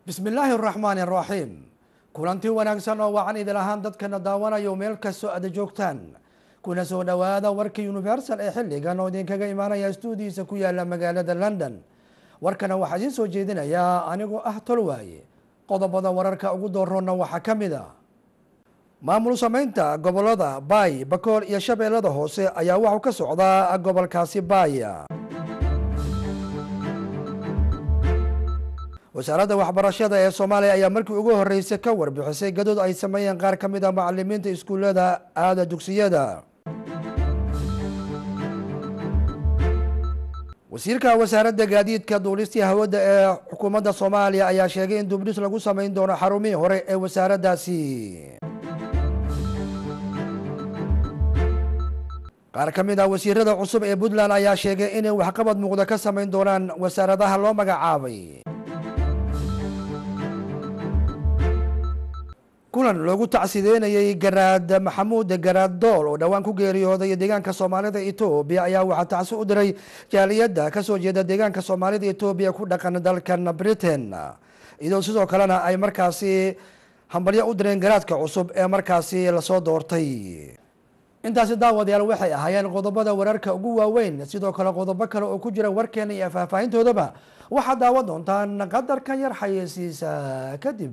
bismi illaahi araxmaani araxiim kulanti wanaagsan oo wacan idil ahaan dadkana daawanayo meel kastoo aada joogtaan kuna soo dhowaada warkii universal ee xilligan oo idinkaga imaanaya stuudiisa ku yaala magaalada london warkana waxaa idiin soo jeedinayaa anigoo ah tolwaaye qodobada wararka ugu dooroonna waxaa ka mid a maamul sameynta gobolada baay bakool iyo shabeellada hoose ayaa waxuu ka socdaa gobolkaasi baay wasaaradda waxbarashada ee soomaaliya ayaa markii ugu horeysay ka warbixisay gadood ay sameeyeen qaar ka mid a macalimiinta iskuullada aada dugsiyada wasiirka wasaaradda gaadiidka duulistii hawada ee xukuumadda soomaaliya ayaa sheegay in dubdhis lagu sameyn doono xarumihii hore ee wasaaraddaasi qaar ka mid ah wasiirada cusub ee puntland ayaa sheegay inay waxqabad muuqda ka sameyn doonaan wasaaradaha loo magacaabay kulan loogu tacsideynayay garaad maxamuud garaad dool oo dhowaan ku geeriyooday deegaanka soomaalida etoobiya ayaa waxaa tacsi u diray jaaliyadda kasoo jeeda deegaanka soomaalida etoobiya ku dhaqan dalkan britain iyadoo sidoo kalena ay markaasi hambalyo u direen garaadka cusub ee markaasi lasoo doortay intaasi daawadayaal waxay ahaayeen qodobada wararka ugu waaweyn sidoo kale qodobo kale oo ku jira warkeena iyo faahfaahintoodaba waxaad daawan doontaan qadarka yar xayeysiisa kadib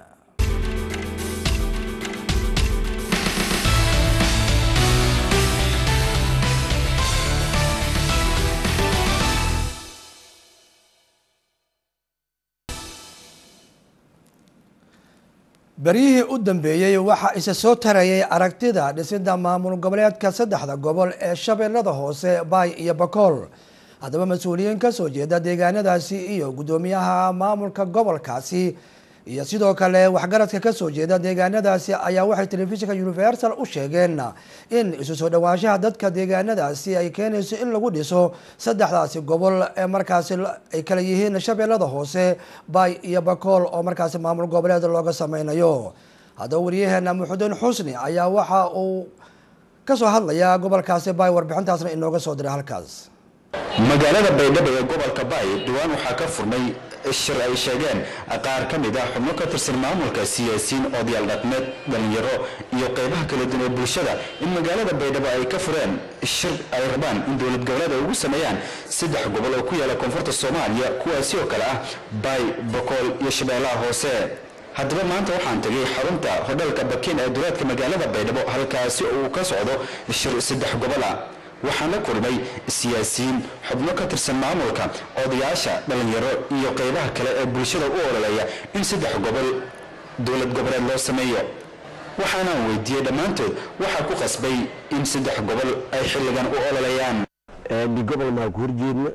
beryihii u dambeeyey waxaa isa soo tarayay aragtida dhisida maamul goboleedka saddexda gobol ee shabeellada hoose baay iyo bakool haddaba mas-uuliyiin kasoo jeeda deegaanadaasi iyo guddoomiyaha maamulka gobolkaasi iyo sidoo kale waxgaradka kasoo jeeda deegaanadaasi ayaa waxay telefishinka universal u sheegeen in isu soo dhawaanshaha dadka deegaanadaasi ay keenayso in lagu dhiso saddexdaasi gobol ee markaasi ay kala yihiin shabeellada hoose baay iyo bakool oo markaasi maamul goboleed looga sameynayo haddaba waryaheena muxudiin xusni ayaa waxa uu kasoo hadlayaa gobolkaasi baay warbixintaasna inooga soo diray halkaas magaalada baydhabo ee gobolka baay dhowaan waxaa ka furmay shir ay sheegeen qaar ka mid ah xubno ka tirsan maamulka siyaasiyiin odayaal dhaqmeed dhalinyaro iyo qeybaha kala duwan ee bulshada in magaalada baydhabo ay ka fureen shir ay rabaan in dowlad goboleed ay ugu sameeyaan saddex gobol oo ku yaala koonfurta soomaaliya kuwaasi oo kale ah baay bakool iyo shabeellaha hoose haddaba maanta waxaan tegay xarunta hodhalka bakin ee duleedka magaalada baydhabo halkaasi oo uu ka socdo shir saddex gobola waxaan la kulmay siyaasiyiin xubno ka tirsan maamulka odayaasha dhalinyaro iyo qeybaha kale ee bulshada u ololeeya in saddex gobol dowlad goboleed loo sameeyo waxaanaan weydiiyey dhammaantood waxaa ku qasbay in saddex gobol ay xilligan u ololeeyaan gobol maa ku horjeedna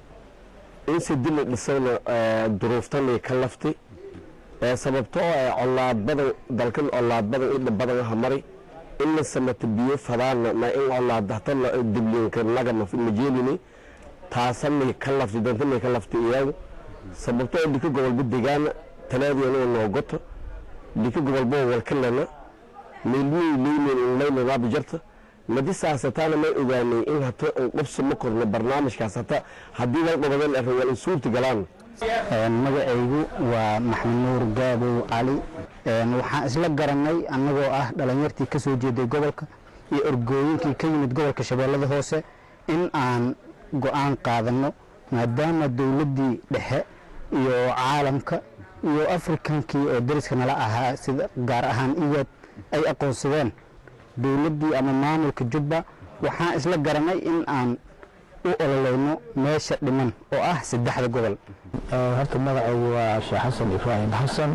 in sidi la dhisayna duruuftanay ka laftay sababtoo ah colaad badan dalkan colaad badan idha badan aha maray in la samata biyo fadaana ma in colaadahta dibliinka nagama majeelini taasanay ka laftay dantanay ka laftay iyagu sababtoo dhika gobolba degaana talaadiyana noo goto dhika gobolba walkalana meelmiyay leynen inlaynaaba jarta madi saasataana may ogaanay in hata qobsa ma korno barnaamijkaas hata haddii wal dhabadan arrin wal in suurta galaan magacaygu waa maxmed nuur gaabow cali waxaan isla garanay annagoo ah dhalinyartii ka soo jeeday gobolka iyo orgooyinkii ka yimid gobolka shabeellada hoose in aan go-aan qaadanno maadaama dowladdii dhexe iyo caalamka iyo afrikankii oo dariska nala ahaa sida gaar ahaan iyaad ay aqoonsadeen dowladdii ama maamulka jubba waxaan isla garanay in aan u ololeyno meesha dhiman oo ah saddexda gobol horta magacaygu waa sheekh xasan ibraahim xasan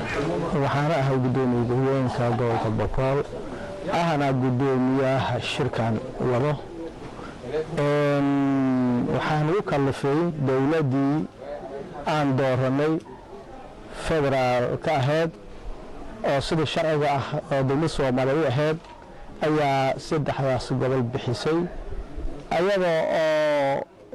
waxaana ahay guddoomiye gurwooyinka gobolka bokool ahna guddoomiyaha shirkan wado waxaan u kalifay dowladdii aan dooranay federaal ka ahayd oo sidii sharciga ah oo dowlad soomaaliya u ahayd ayaa saddexdaas gobol bixisay ayadoo oo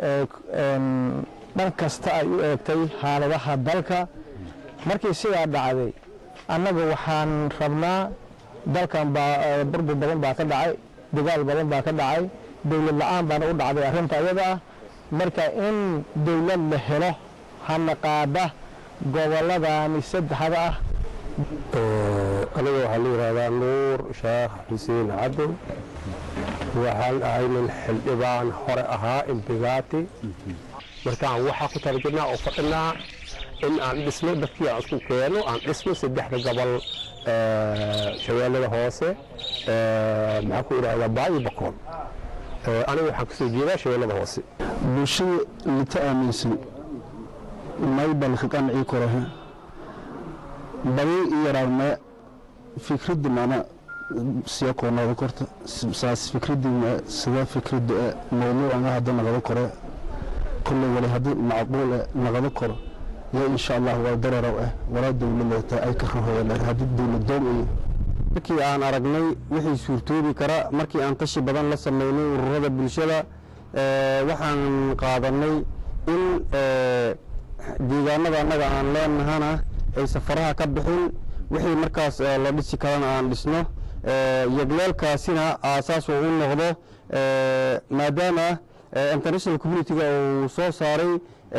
dhan kasta ay u eegtay xaaladaha dalka markii sidaa dhacday annaga waxaan rabnaa dalkan baa burbur badan baa ka dhacay dagaal badan baa ka dhacay dowlad la-aan baana u dhacday arrinta ayada ah marka in dowlad la helo hana qaada gobolladani saddexda ah aniga waxaa la yidhahdaa nuur sheekh xuseen cadow waxaan ahay nin xildhibaan hore ahaa imbigaati markaan waxaa ku tala jirnaa oo fadhinaa in aan dhisno dadkii aan isku keeno aan dhisno saddexda gobol shabeellada hoose maxaa ku idhahdaa baayo bakool aniga waxaan kasoo jeedaa shabeellada hoose bulshada lita aaminsan maybal ka qancii korahe badi i yaraadme fikradda mana siya koonada korta saas fikradda sida fikradda e mawduucanga hadda naqado kore kulle wali haddii macquul e naqado koro yo insha allah waa dareerow eh walaa dowladata ay ka rahoyale haddii dowladoom iyo markii aan aragnay wixii suurtoobi kara markii aan tashi badan la sameynay ururada bulshada waxaan qaadanay in deegaanada annaga aan leenahana ay safaraha ka bixin wixii markaas la dhisi karana aan dhisno yagleelkaasina aasaas uu u noqdo maadaama international communitiga uu soo saaray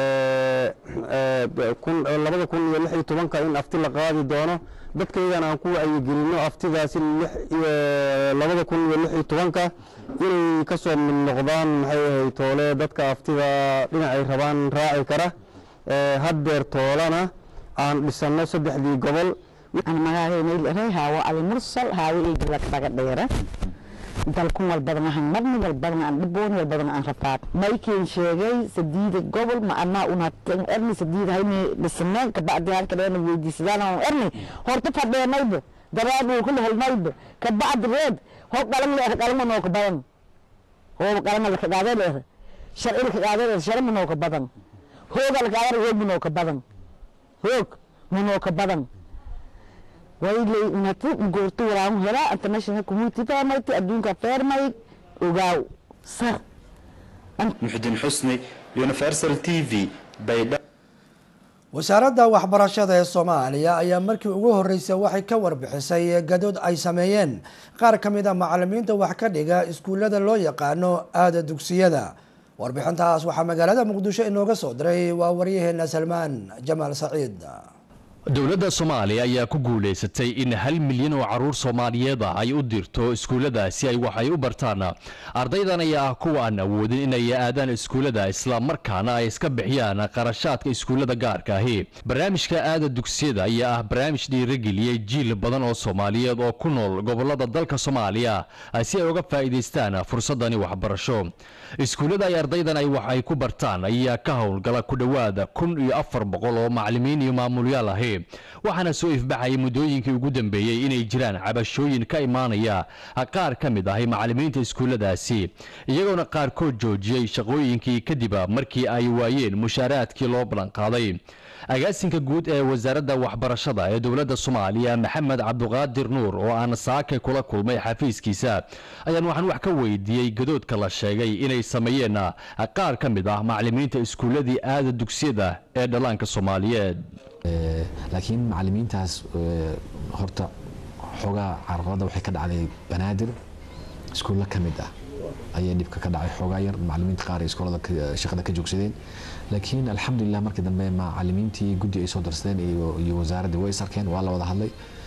labada kun iyo lix iyo tobanka in afti la qaadi doono dadkaygana aan ku wacyigelino aftidaasi labada kun iyo lix iyo tobanka inay ka soo mid noqdaan maxay ahayd toole dadka aftida dhinacay rabaan raaci kara haddeer toolana aan dhisanno saddexdii gobol aan magacayna haawo ali mursal haawo iigala kaga dheera dalkun walbadan ahan marni walbadan aan dhiboon walbadan aan rafaad maykiin sheegay sadiida gobol ma anaa una erni sadiida hayni dhisneen kabacdi halka dheena weydiisadaan aan erni horta fadheenayba daraaduu kula helnayba kabacdi reed hoo qalan leer qalama noo ka badan hoo qalama la ka qaadee leer sharci la ka qaadee leer sharci noo ka badan hooga la qaadee hoog noo ka badan hoog noo ka badan waylay unatu goorto waraan helaa international community fairmayt adduunka fairmay ogaaw sar muxudiin xusni universal t v baydha wasaaradda waxbarashada ee soomaaliya ayaa markii ugu horeysay waxay ka warbixisay gadood ay sameeyeen qaar ka mid a macalimiinta wax ka dhiga iskuullada loo yaqaano aada dugsiyada warbixintaas waxaa magaalada muqdisho inooga soo diray waa waryaheena salmaan jamaal saciid dowladda soomaaliya ayaa ku guulaysatay in hal milyan oo caruur soomaaliyeed ah ay u dirto iskuullada si ay wax ay u bartaan ardaydan ayaa ah kuwa aan awoodin inay aadaan iskuullada islamarkaana ay iska bixiyaan qarashaadka iskuullada gaarka ahi barnaamijka aada dugsiyada ayaa ah barnaamij dhiirageliyey jiil badan oo soomaaliyeed oo ku nool gobolada dalka soomaaliya si ay uga faa'iidaystaan fursadani waxbarasho iskuullada ay ardaydan ay wax ay ku bartaan ayaa ka howlgala ku dhowaada kun iyo afar boqol oo macalimiin iyo maamulyaal ahi waxaana soo ifbaxayay muddooyinkii ugu dambeeyey inay jiraan cabashooyin ka imaanaya qaar ka mid ahi macalimiinta iskuulladaasi iyagoona qaarkood joojiyey shaqooyinkii kadib markii ay waayeen mushaaraadkii loo ballanqaaday agaasinka guud ee wasaaradda waxbarashada ee dowladda soomaaliya maxamed cabduqaadir nuur oo aan saake kula kulmay xafiiskiisa ayaan waxaan wax ka weydiiyey gadoodka la sheegay inay sameeyeen qaar ka mid ah macalimiinta iskuulladii aada dugsiyada ee dhallaanka soomaaliyeed laakiin macalimiintaas horta xoogaa carqalada waxay ka dhacday banaadir iskuulla ka mid ah ayay dhibka ka dhacay xoogaa yar macalimiinta qaar ay iskoolada shaqada ka joogsadeen laakiin alxamdulilah markii dambe macalimiintii guddi ay soo darsadeen iyo wasaaraddii way is arkeen waa la wada hadlay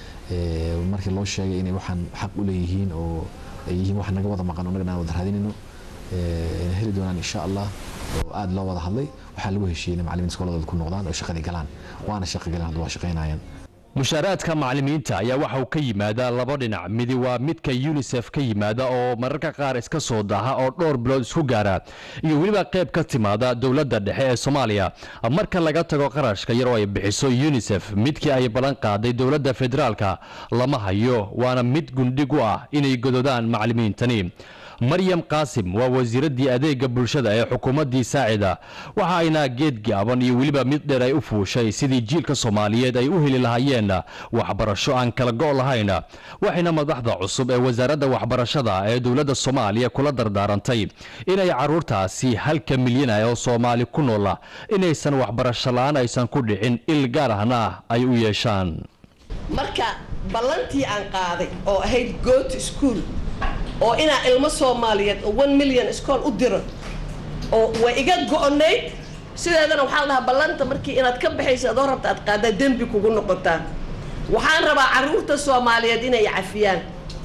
markii loo sheegay inay waxaan xaq u leeyihiin oo ay yihiin wax naga wada maqan oo nagana aan wada raadinayno ayna heli doonaan insha allah oo aada loo wada hadlay waxaa lagu heshiiyey in macalimiinta iskooladooda ku noqdaan oo shaqadii galaan waana shaqo galeen hadda waa shaqaynayaan mushaaraadka macalimiinta ayaa waxa uu ka yimaadaa laba dhinac midi waa midka unisef ka yimaada oo mararka qaar iska soo daaha oo dhowr bilood isku gaara iyo weliba qayb ka timaada dowladda dhexe ee soomaaliya marka laga tago qarashka yar oo ay bixiso unisef midkii ay ballan qaaday dowladda federaalka lama hayo waana mid gundhig u ah inay gododaan macalimiintani maryam qaasim waa wasiiraddii adeega bulshada ee xukuumaddii saacida waxa ayna geed gaaban iyo weliba mid dheer ay u fuushay sidii jiilka soomaaliyeed ay u heli lahaayeen waxbarasho aan kala go' lahayn waxayna madaxda cusub ee wasaaradda waxbarashada ee dowladda soomaaliya kula dardaarantay inay caruurtaasi halka milyan ah oo soomaali ku noola inaysan waxbarasho la-aan aysan ku dhicin il gaar ahna ay u yeeshaan marka ballantii aan qaaday oo ahayd goot school oo inaa ilmo soomaaliyeed oo one milyan iskool u diro oo way iga go-nayd sideedana waxaa la dhahaa ballanta markii inaad ka baxayso adoo rabta aad qaadaa dembi kugu noqotaa waxaan rabaa carruurta soomaaliyeed inay cafiyaan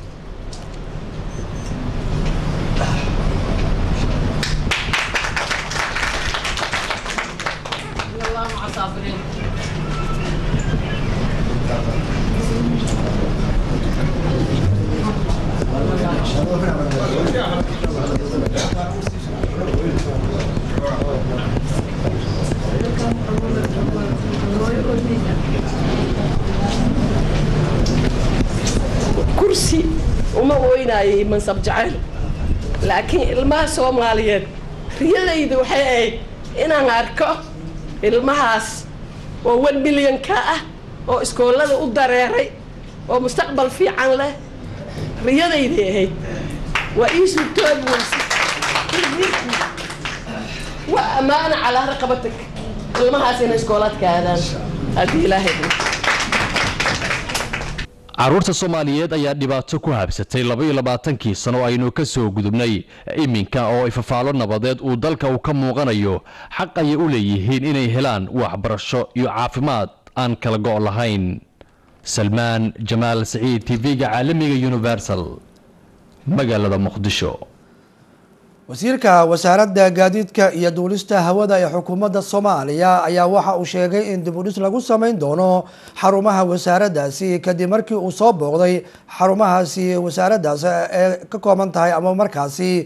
kursi uma ooynayay mansab jacayl laakiin ilmaha soomaaliyeed riyadayda waxay ahayd inaan arko ilmahaas oo one milyan-ka ah oo iskoolada u dareeray oo mustaqbal fiican leh riyadayday ahayd waa ii suurtoobi weyse waa ammaana calaa raqabatak ilmahaas inay iskoolaadka aadaan haddii ilaahay dho carruurta soomaaliyeed ayaa dhibaato ku habsatay labaiyo labaatankii sano aynu ka soo gudubnay iminka oo ifafaalo nabadeed uu dalka uu ka muuqanayo xaq ayay u leeyihiin inay helaan waxbarasho iyo caafimaad aan kala go' lahayn salmaan jamaal saciid tv-ga caalamiga universal magaalada muqdisho wasiirka wasaaradda gaadiidka iyo duulista hawada ee xukuumadda soomaaliya ayaa waxa uu sheegay in dibudhis lagu sameyn doono xarumaha wasaaraddaasi kadib markii uu soo booqday xarumahaasi wasaaraddaas ee ka kooban tahay ama markaasi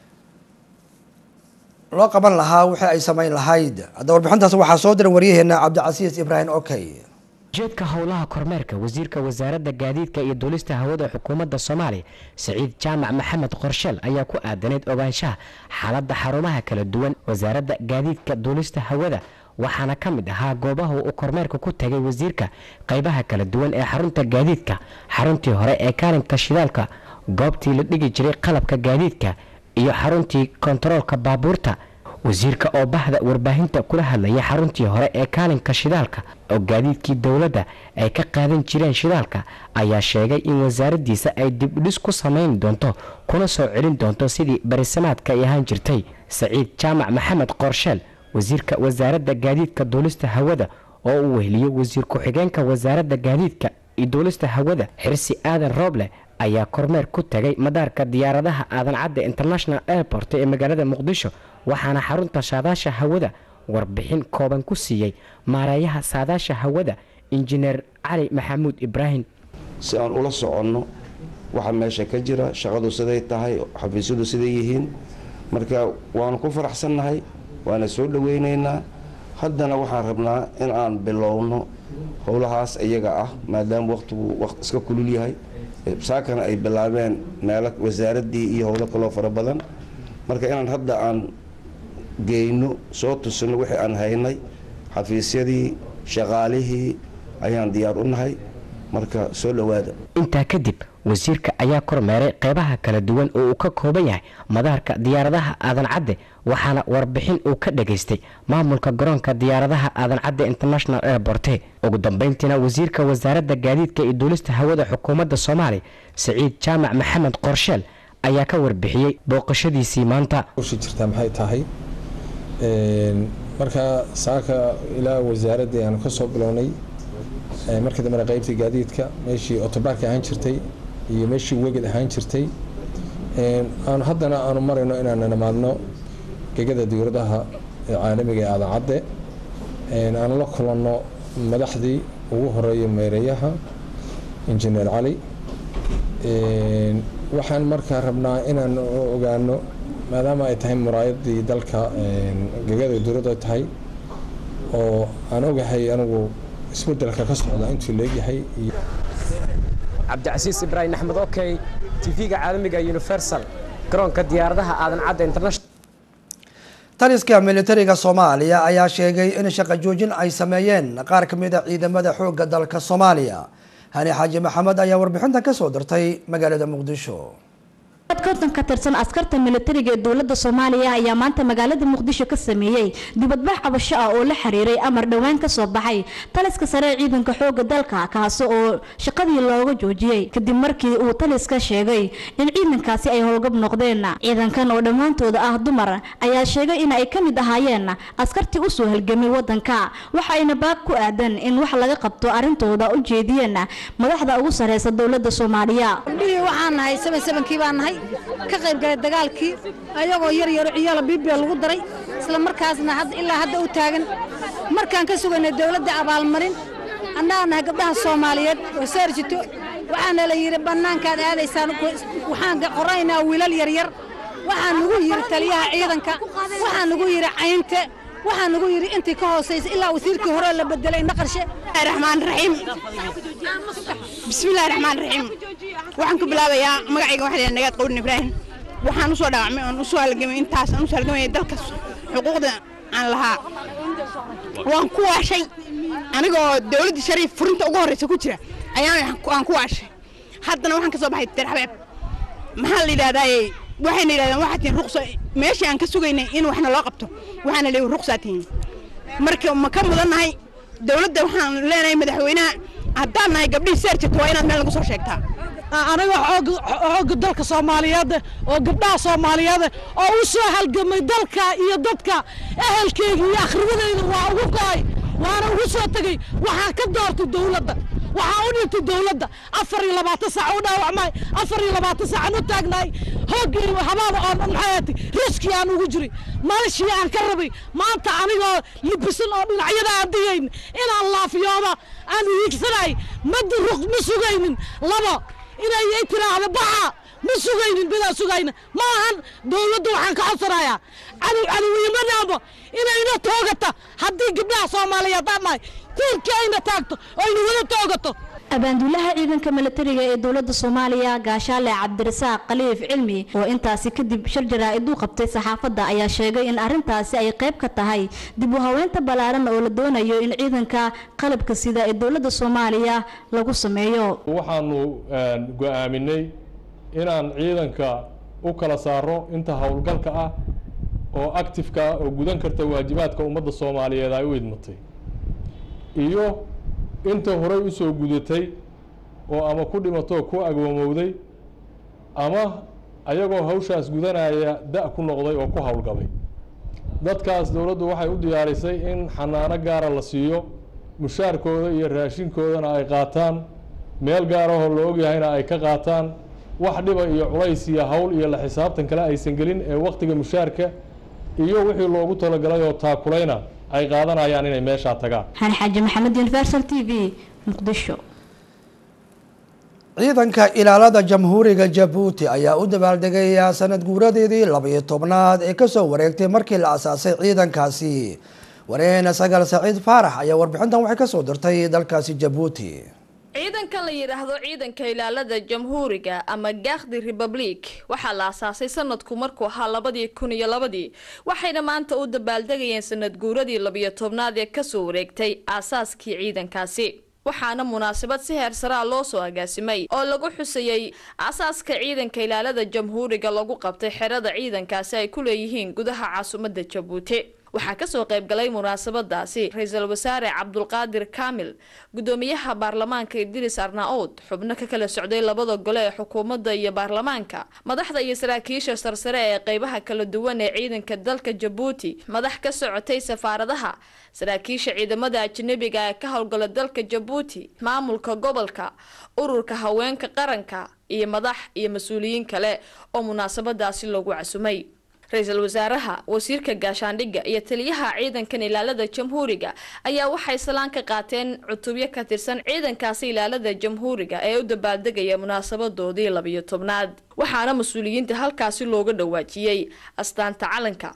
loo qaban lahaa wixii ay sameyn lahayd hadda warbixintaas waxaa soo diray waryaheena cabdicasiis ibraahim okey ujeedka howlaha kormeerka wasiirka wasaaradda gaadiidka iyo duulista hawada xukuumadda soomaaliya saciid jaamac maxamed qorsheel ayaa ku aadaneyd ogaanshaha xaaladda xarumaha kala duwan wasaaradda gaadiidka duulista hawada waxaana ka mid ahaa goobaha uu kormeerka ku tagay wasiirka qaybaha kala duwan ee xarunta gaadiidka xaruntii hore ee kaalinka shidaalka goobtii la dhigi jiray qalabka gaadiidka iyo xaruntii kontaroolka baabuurta wasiirka oo bahda warbaahinta kula hadlaya xaruntii hore ee kaalinka shidaalka oo gaadiidkii dowladda ay ka qaadan jireen shidaalka ayaa sheegay in wasaaraddiisa ay dibdhis ku samayn doonto kuna soo celin doonto sidii barisamaadka ay ahaan jirtay saciid jaamac maxamed qorsheel wasiirka wasaaradda gaadiidka duulista hawada oo uu weheliyo wasiir ku-xigeenka wasaaradda gaadiidka iyo duulista hawada xirsi aadan rooble ayaa kormeer ku tagay madaarka diyaaradaha aadan cadde international airport ee magaalada muqdisho waxaana xarunta saadaasha hawada warbixin kooban ku siiyey maareeyaha saadaasha hawada injineer cali maxamuud ibraahim si aan ula soconno waxa meesha ka jira shaqadu siday tahay xafiisyadu siday yihiin marka waanu ku faraxsannahay waana soo dhoweynaynaa haddana waxaan rabnaa in aan bilowno howlahaas iyaga ah maadaama waqtigu iska kulul yahay saakana ay bilaabeen meelo wasaaraddii iyo howlo kaloo fara badan marka inaan hadda aan geyno soo tusino wixii aan haynay xafiisyadii shaqaalihii ayaan diyaar u nahay marka soo dhowaada intaa kadib wasiirka ayaa kormeeray qeybaha kala duwan oo uu ka kooban yahay madaarka diyaaradaha aadan cadde waxaana warbixin uu ka dhageystay maamulka garoonka diyaaradaha aadan cadde international airporte ugu dambeyntiina wasiirka wasaaradda gaadiidka iyo duulista hawada xukuumadda soomaaliya saciid jaamac maxamed qorsheel ayaa ka warbixiyey booqashadiisii maanta jirtaa maxay tahay marka saaka ilaa wasaaraddii aanu ka soo bilownay markii dambena qaybtii gaadiidka meeshii otobaarka ahaan jirtay iyo meeshii weged ahaan jirtay aanu haddana aanu marayno inaanu nimaadno gegada dowladaha caalamiga ee aadan cadde aanu la kulanno madaxdii ugu horeeya meereeyaha injineer cali waxaan markaa rabnaa inaan ogaano maadaama ay tahay muraayadii dalka gegada dowladda tahay oo aan ogahay anigu isbedelka ka socda intuu leegyahay cabdicasiis ibraahim axmed okey tv-ga caalamiga universal garoonka diyaaradaha aadan cadde international taliska militariga soomaaliya ayaa sheegay in shaqo joojin ay sameeyeen qaar ka mid a ciidamada xoogga dalka soomaaliya hani xaaji maxamed ayaa warbixintan ka soo dirtay magaalada muqdisho dad konton ka tirsan askarta militariga ee dowladda soomaaliya ayaa maanta magaalada muqdisho ka sameeyey dibadbax cabasho ah oo la xiriiray amar dhowaan ka soo baxay taliska sare ee ciidanka xooga dalka kaasi oo shaqadii looga joojiyey kadib markii uu taliska sheegay in ciidankaasi ay howlgab noqdeen ciidankan oo dhammaantooda ah dumar ayaa sheegay in ay ka mid ahaayeen askartii usoo halgamay wadanka waxayna baaq ku aadan in wax laga qabto arrintooda u jeediyeen madaxda ugu sareysa dowladda soomaaliya gabdhihii waxaan nahay seven sevenkii baan nahay ka qayb galay dagaalkii ayagoo yar yaro ciyaalo bibiya lagu daray isla markaasna had ilaa hadda u taagan markaan ka sugaynay dowladda abaalmarin annaga nahay gabdhaha soomaaliyeed oo saarjito waxaana la yidhi bannaankaad aadaysaan waxaan qoraynaa wiilal yaryar waxaa nagu yidhi taliyaha ciidanka waxaa nagu yidhi caynte waxaa nagu yidhi intii ka hoosaysa ilaa wasiirkii hore la bedelay naqarshe raxmaan raxiim bismillahi raxmaan raxiim waxaan ku bilaabayaa magacayga waxaa la nagaad qowdin ibraahim waxaan usoo dhaawacmay oon usoo halgamay intaas aan usoo halgamay dalka xuquuqda aan lahaa waan ku waashay anigoo dowladda shariif furinta ugu horreysa ku jira ayaan aan ku waashay haddana waxaan ka soo baxay terxabeeb maxaa la yidhahdaaye waxayna yidhahdeen waxaa tihiin ruqsa meeshii aan ka sugaynay in waxna loo qabto waxaana leeyihi ruqsaa tihiin marka ma ka mudannahay dowladda waxaan leenahay madaxweynaha haddaan nahay gabdhihii seerjirta waa inaad meel lagu soo sheegtaa aniga xoogga dalka soomaaliyeed oo gabdhaha soomaaliyeed oo u soo halgamay dalka iyo dadka ehelkeyga iyo akhriwadeyda waa ugu go'ay waana ugu soo tegey waxaan ka doortay dowladda waxaan u dhintay dowladda afar iyo labaatan saac u dhaawacmay afar iyo labaatan saacan u taagnaay hooggii habaaba oo maxaati riski aan ugu jiray malashii aan ka rabay maanta anigoo libisan oo dhinacyada aan digayn inaan laafiyooba aan wiigsanay madi ruq ma sugaynin labo inay ay tiraahdo baxa ma sugaynin bidaan sugayna ma ahan dowladda waxaan ka codsanayaa cadow cadowiyama dhaamo inayna toogata haddii gabdhaha soomaaliyeed aan nahay tiirkii ayna taagto oo ayna wada toogato abaanduulaha ciidanka militariga ee dowladda soomaaliya gaashaale cabdirasaaq khaliif cilmi oo intaasi kadib shir jaraa'id u qabtay saxaafadda ayaa sheegay in arrintaasi ay qayb ka tahay dib u haweynta ballaaran oo la doonayo in ciidanka qalabka sida ee dowladda soomaaliya lagu sameeyo waxaanu go'aaminay inaan ciidanka u kala saaro inta howlgalka ah oo actifeka ah oo gudan karta waajibaadka ummadda soomaaliyeed ay u idmatay iyo inta horey u soo gudatay oo ama ku dhimatoo ku agwamowday ama ayagoo hawshaas gudanaya da' ku noqday oo ku howlgabay dadkaas dowladdu waxay u diyaarisay in xanaano gaara la siiyo mushaarkooda iyo raashinkoodana ay qaataan meel gaarahoo la ogyahayna ay ka qaataan wax dhiba iyo culays iyo hawl iyo la xisaabtan kale aysan gelin ee wakhtiga mushaarka iyo wixii loogu talagalay oo taakulayna ay qaadanayaan inay meeshaa tagaan xani xaaji maxamed universal t v muqdisho ciidanka ilaalada jamhuuriga jabuuti ayaa u dabaaldegaya sanad guuradeedii labaiyo tobnaad ee kasoo wareegtay markii la asaasay ciidankaasi wareena sagaal saciid faarax ayaa warbixintan waxay kasoo dirtay dalkaasi jabuuti ciidankan la yidhaahdo ciidanka ilaalada jamhuuriga ama gaakdi republic waxaa la asaasay sanadku markuu ahaa labadii kun iyo labadii waxayna maanta u dabaaldegayeen sanad guuradii labiyo tobnaad ee kasoo wareegtay aasaaskii ciidankaasi waxaana munaasabad si heersaraa loo soo agaasimay oo lagu xusayey asaaska ciidanka ilaalada jamhuuriga lagu qabtay xerada ciidankaasi ay ku leeyihiin gudaha caasimadda jabuuti waxaa kasoo qaybgalay munaasabadaasi ra-iisul wasaare cabdulqaadir kaamil gudoomiyaha baarlamaanka idris arnaoud xubno ka kala socday labada gole ee xukuumadda iyo baarlamaanka madaxda iyo saraakiisha sarsare ee qeybaha kala duwan ee ciidanka dalka jabuuti madax ka socotay safaaradaha saraakiisha ciidamada ajnabiga ee ka howlgala dalka jabuuti maamulka gobolka ururka haweenka qaranka iyo madax iyo mas-uuliyiin kale oo munaasabadaasi lagu casumay ra-iisul wasaaraha wasiirka gaashaandhigga iyo taliyaha ciidankan ilaalada jamhuuriga ayaa waxay salaan ka qaateen cutubyo ka tirsan ciidankaasi ilaalada jamhuuriga ee u dabaaldegaya munaasabadoodii labiyo tobnaad waxaana mas-uuliyiinta halkaasi looga dhawaajiyey astaanta calanka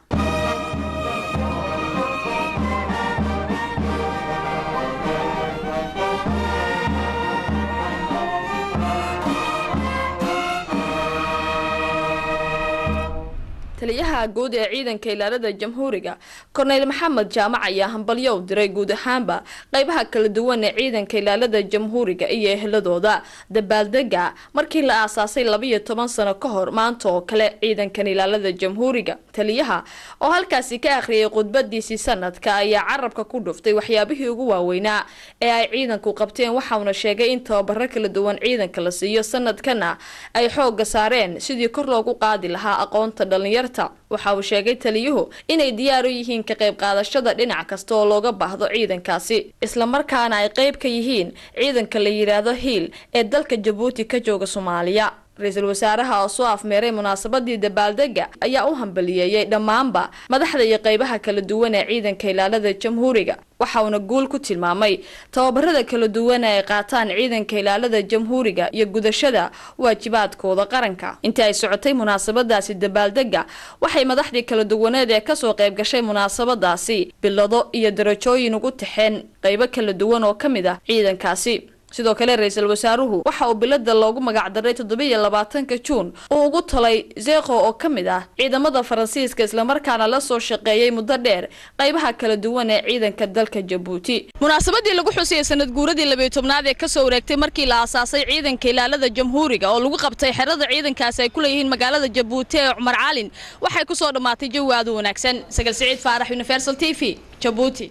taliyaha taliyaha guud ee ciidanka ilaalada jamhuuriga korneyl maxamed jaamac ayaa hambalyo u diray guud ahaanba qeybaha kala duwan ee ciidanka ilaalada jamhuuriga iyo eheladooda dabaaldega markii la aasaasay labiyo toban sano ka hor maanta oo kale ciidankan ilaalada jamhuuriga taliyaha oo halkaasi ka akhriyay khudbadiisii sanadka ayaa carabka ku dhuftay waxyaabihii ugu waaweynaa ee ay ciidanku qabteen waxauna sheegay in tababaro kala duwan ciidanka la siiyo sanadkana ay xooga saareen sidii kor loogu qaadi lahaa aqoonta dhalinyarta waxa uu sheegay taliyuhu inay diyaar u yihiin ka qayb qaadashada dhinac kasta oo looga baahdo ciidankaasi islamarkaana ay qayb ka yihiin ciidanka la yidhaahdo hiil ee dalka jabuuti ka jooga soomaaliya ra-iisul wasaaraha oo soo afmeeray munaasabadii dabaaldega ayaa u hambaliyeeyey dhammaanba madaxda iyo qeybaha kala duwan ee ciidanka ilaalada jamhuuriga waxa uuna guul ku tilmaamay tababarada kala duwan ee ay qaataan ciidanka ilaalada jamhuuriga iyo gudashada waajibaadkooda qaranka intii ay socotay munaasabadaasi dabaaldega waxay madaxdii kala duwaneed ee kasoo qayb gashay munaasabadaasi bilado iyo darajooyin ugu taxeen qeybo kala duwan oo ka mid ah ciidankaasi sidoo kale ra-iisul wasaaruhu waxa uu bilada loogu magacdaray toddobiiyo labaatanka juun uu ugu talay zeekho oo ka mid ah ciidamada faransiiska islamarkaana la soo shaqeeyey muddo dheer qaybaha kala duwan ee ciidanka dalka jabuuti munaasabadii lagu xusayay sanad guuradii labiyo tobnaad ee kasoo wareegtay markii la aasaasay ciidanka ilaalada jamhuuriga oo lagu qabtay xerada ciidankaasi ay ku leeyihiin magaalada jabuuti ee cumar calin waxay kusoo dhammaatay jawi aad u wanaagsan sagal siciid faarax universal t v jabuuti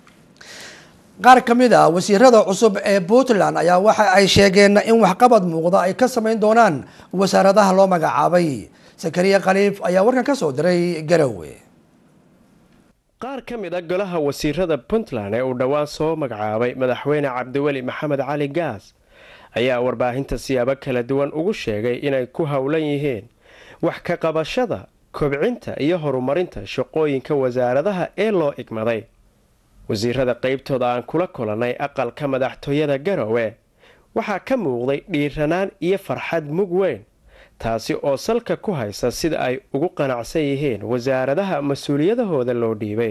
qaar ka mid ah wasiirada cusub ee puntland ayaa waxa ay sheegeen in waxqabad muuqda ay ka samayn doonaan wasaaradaha loo magacaabay sakariya khaliif ayaa warkan ka soo diray garowe qaar ka mid a golaha wasiirada puntland ee uu dhowaan soo magacaabay madaxweyne cabdiweli maxamed cali gaas ayaa warbaahinta siyaabo kala duwan ugu sheegay inay ku howlan yihiin wax ka qabashada kobcinta iyo horumarinta shaqooyinka wasaaradaha ee loo igmaday wasiirada qeybtooda aan kula kulannay aqalka madaxtooyada garowe waxaa ka muuqday dhiiranaan iyo farxad mug weyn taasi oo salka ku haysa sida ay ugu qanacsan yihiin wasaaradaha mas-uuliyadahooda loo dhiibay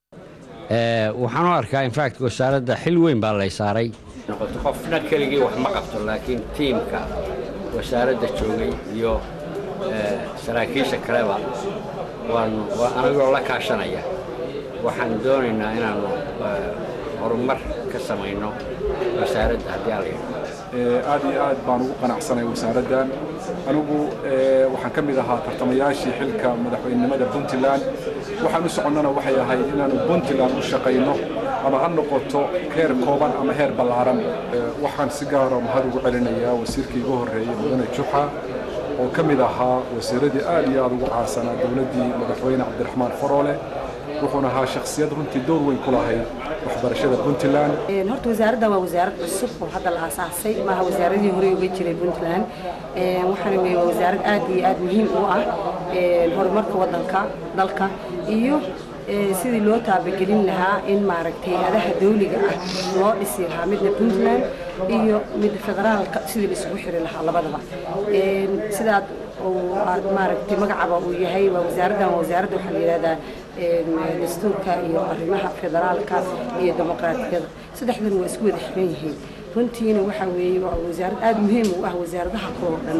waxaan u arkaa infact wasaaradda xil weyn baa lay saaray qofna keligii wax ma qabto laakiin tiimka wasaaradda joogay iyo saraakiisha kaleba waanu anagoo la kaashanaya waxaan doonaynaa inaanu horumar ka samayno wasaaradda haddii ala aad iyo aad baan ugu qanacsanay wasaaraddan anigu waxaan ka mid ahaa tartamayaashii xilka madaxweynenimada puntland waxaan u soconnana waxay ahayd inaanu puntland u shaqayno ama ha noqoto heer kooban ama heer ballaaran waxaan si gaara mahad ugu celinayaa wasiirkii igu horreeyey mudane juxa oo ka mid ahaa wasiiradii aad iyo aad ugu caansanaa dowladdii madaxweyne cabdiraxmaan faroole wuxuuna ahaa shakhsiyad runtii door weyn ku lahayd waxbarashada puntland horta wasaaraddan waa wasaarad cusub oo hadda la aasaasay maaha wasaaradii horey uga jiray puntland waxaana weye waa wasaarad aad iyo aad muhiim u ah horumarka waddanka dalka iyo sidii loo taabagelin lahaa in maaragtay adaha dawliga ah loo dhisi lahaa midna puntland iyo midda federaalka sidii la isugu xiri lahaa labadaba sidaad aad maaragtay magacaba uu yahay waa wasaaraddan waa wasaaradda waxaa la yidhahdaa dastuurka iyo arrimaha federaalka iyo dimuqraatiyada saddexdan waa isku wada xiran yihiin runtiina waxaa weeye waa wasaarad aad muhiim u ah wasaaradaha kaloo dhan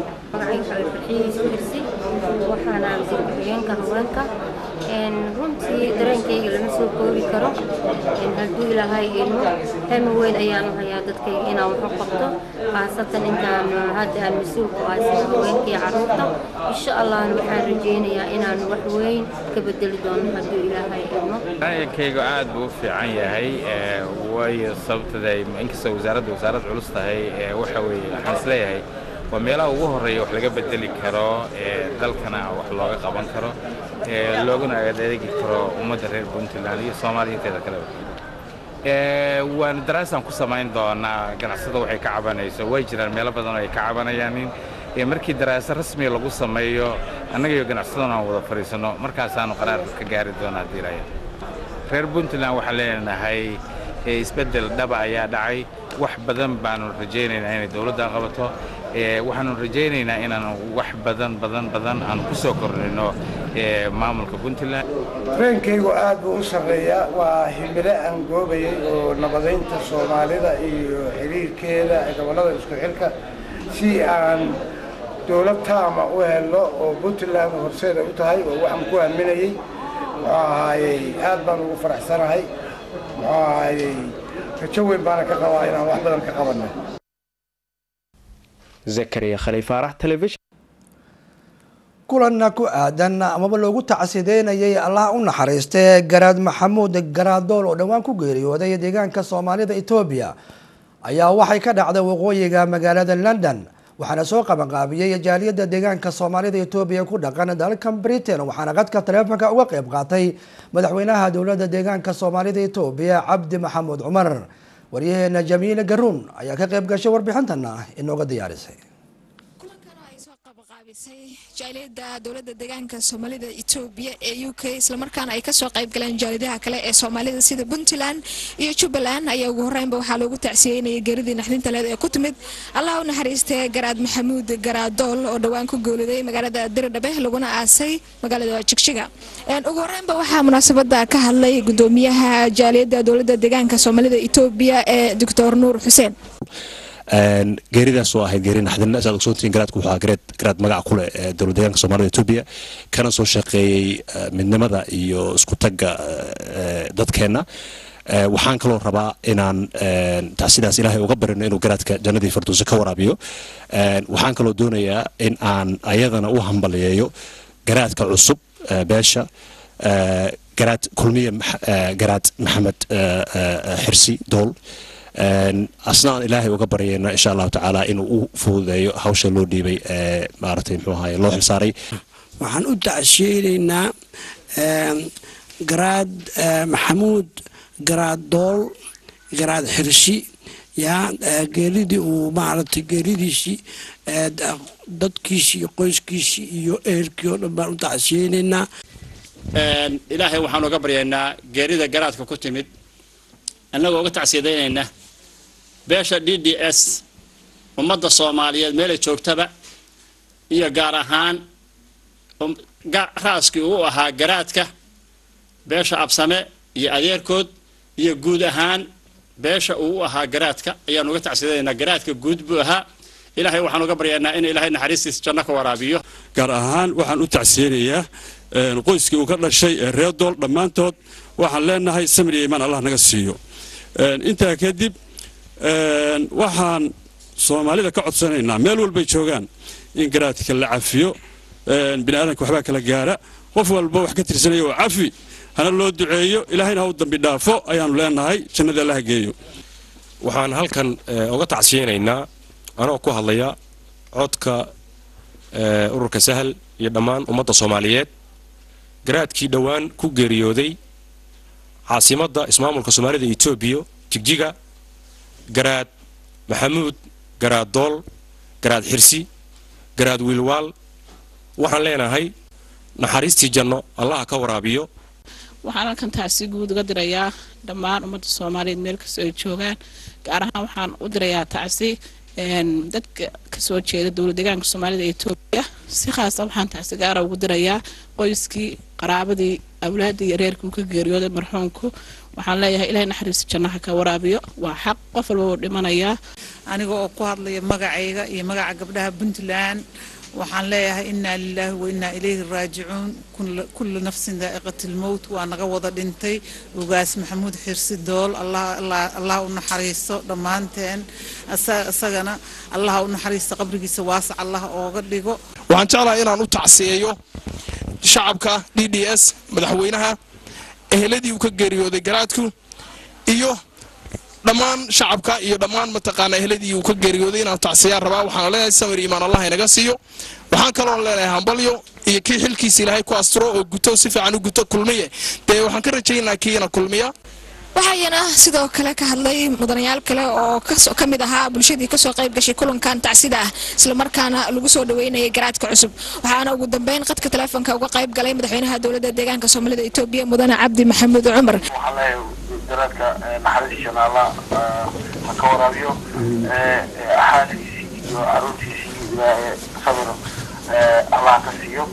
waxaana gurguriyeenka haweenka runtii dareenkayga lama soo koobi karo hadduu ilaahay ilmo hami weyn ayaan u hayaa dadkayga inaan wax u qabto khaasatan intaan hadda aan mas-uulku ahay sida haweenkii carruurta insha allahna waxaan rajaynayaa inaan wax weyn ka bedeli doono hadduu ilaahay ilmo dareenkayga aad buu u fiican yahay waayo sababtada inkastoo wasaaradda wasaarad culus tahay waxa weeye waxaan isleeyahay waa meelaha ugu horreeya wax laga bedeli karo dalkana wax looga qaban karo looguna adeegi karo ummadda reer puntland iyo soomaaliya inteeda kaleba waan daraasaan ku samayn doonaa ganacsada waxay ka cabanayso way jiraan meelo badan oo ay ka cabanayaanin markii daraasa rasmiga lagu sameeyo annaga iyo ganacsadana aan wada fadhiisanno markaasaanu qaraar ka gaari doona haddii ilaahay reer puntland waxaan leenahay isbeddel dhaba ayaa dhacay wax badan baanu rajaynaynaa inay dowladda qabato waxaanu rajaynaynaa inaan wax badan badan badan aan ku soo kordhino maamulka puntland dareenkaygu aad buu u sarreeyaa waa himilo aan goobayay oo nabadaynta soomaalida iyo xiriirkeeda gobollada isku xilka si aan dowlad taama u helo oo puntland horseeda u tahay oo waxaan ku aaminayey muxuu ahaayey aad baan ugu faraxsanahay muxuu ahaayey rajo weyn baana ka qabaa inaan wax badan ka qabanno zakariya khaliifaarax telefishin kulanna ku aadan amaba loogu tacsideynayay allah u naxariistay garaad maxamuud garaadool oo dhowaan ku geeriyooday deegaanka soomaalida etoobiya ayaa waxay ka dhacday waqooyiga magaalada london waxaana soo qabanqaabiyey jaaliyadda deegaanka soomaalida etoobiya ku dhaqan dalkan britain waxaana qadka taleefonka uga qayb qaatay madaxweynaha dowladda deegaanka soomaalida etoobiya cabdi maxamuud cumar waryaheena jamiile garuun ayaa ka qayb gashay warbixintana inooga diyaarisay jaaliyada dowlada deegaanka soomaalida etoobiya ee u k islamarkaana ay kasoo qayb galeen jaaliyadaha kale ee soomaalida sida puntland iyo jubbaland ayaa ugu horeynba waxaa loogu tacsiyeynayay geeridii naxdinta leed ee ku timid allah u naxariistay garaad maxamuud garaadool oo dhowaan ku gooliday magaalada diridhabe laguna aasay magaalada jigjiga ugu horeynba waxaa munaasabada ka hadlay gudoomiyaha jaaliyada dowlada deegaanka soomaalida etoobiya ee doctor nuur xuseen geeridaas oo ahayd geeri naxdin saad ogsoontihiin garaadku wuxuu ahaa gareed garaad magac ku leh ee dowlad deegaanka soomaalida etoobiya kana soo shaqeeyey midnimada iyo isku tagga dadkeenna waxaan kaloo rabaa inaan sidaas ilaahay uga barino inuu garaadka jannadii farduusa ka waraabiyo waxaan kaloo doonayaa in aan ayadana u hambaliyeeyo garaadka cusub beesha garaad kulmiye garaad maxamed xirsi dool asna aan ilaahay uga baryayna insha allahu tacaala inuu u fududeeyo hawsha loo dhiibay ee maaragtay muxuu ahaye loo xilsaaray waxaan u tacshiyeynaynaa garaad maxamuud garaad dool garaad xirshi yaa geeridii uu maaragtay geeridiisii dadkiisii iyo qoyskiisii iyo ehelkii oo dhan baan u tacsiyeynaynaa ilaahay waxaan uga baryaynaa geerida garaadka ku timid annagoo uga tacsiyadeynayna beesha d d s ummadda soomaaliyeed meelay joogtaba iyo gaar ahaan raaskii uu ahaa garaadka beesha absame iyo adeerkood iyo guud ahaan beesha uu u ahaa garaadka ayaan uga tacsiyadaynaa garaadka guud buu ahaa ilaahay waxaan uga baryaynaa in ilaahay naxariistiisa janno ka waraabiyo gaar ahaan waxaan u tacsiyeynayaa qoyskii uu ka dhashay ee reer dool dhammaantood waxaan leenahay samir iyo imaan allah naga siiyo intaa kadib waxaan soomaalida ka codsanaynaa meel walbay joogaan in garaadka la cafiyo bini aadanka waxbaa kala gaara qof walba wax ka tirsanaya oo cafi hana loo duceeyo ilaahayna ha u dambi dhaafo ayaanu leenahay jannada allaha geeyo waxaan halkan uga tacsiyeynaynaa anoo ku hadlaya codka ururka sahal iyo dhammaan ummadda soomaaliyeed garaadkii dhowaan ku geeriyooday caasimadda ismaamulka soomaalida etoobiya jigjiga garaad maxamuud garaad dool garaad xirsi garaad wiilwaal waxaan leenahay naxariistii janno allaha ka waraabiyo waxaan halkan taasi guud uga dirayaa dhammaan ummadda soomaaliyeed meel kastoo ay joogaan gaar ahaan waxaan u dirayaa tacsi dadka kasoo jeeda dowlad deegaanka soomaalida etoobiya si khaasa waxaan tacsi gaara ugu dirayaa qoyskii qaraabadii awlaadii iyo reerkii uu ka geeriyooday marxuumku waxaan leeyahay ilahay naxariista jannaha ka waraabiyo waa xaq qof walba uu dhimanayaa aniga oo ku hadlaya magacayga iyo magaca gabdhaha puntland waxaan leeyahay inaa lilaahi wa inaa ilayhi raajicuun kullu nafsin daa'iqati lmowt waa naga wada dhintay ugaas maxamuud xirsi dool allah u naxariisto dhammaanteen isagana allah u naxariisto qabrigiisa waasac allah ooga dhigo waxaan jeclahay inaan u tacsiyeeyo shacabka d d s madaxweynaha eheladii uu ka geeriyooday garaadku iyo dhammaan shacabka iyo dhammaan mataqaana eheladii uu ka geeriyooday inaan tacsiyaan rabaa waxaan leenahay samir iimaan allah inaga siiyo waxaan kaloo leenahay hambalyo iyo kii xilkiisa ilaahay ku asturo oo guto si fiican u guto kulmiye dee waxaan ka rajaynaa kiina kulmiya waxayana sidoo kale ka hadlay mudanayaal kale oo ka mid ahaa bulshadii kasoo qayb gashay kulankan tacsida ah islamarkaana lagu soo dhaweynayay garaadka cusub waxaana ugu dambeyn qadka taleefonka uga qayb galay madaxweynaha dowladda deegaanka soomaalida etoobiya mudane cabdi maxamuud cumar garaadka naxariisana allah ha ka waraabiyo xaaskiisii iyo caruurtiisii ilaahay sabir allah ka siiyo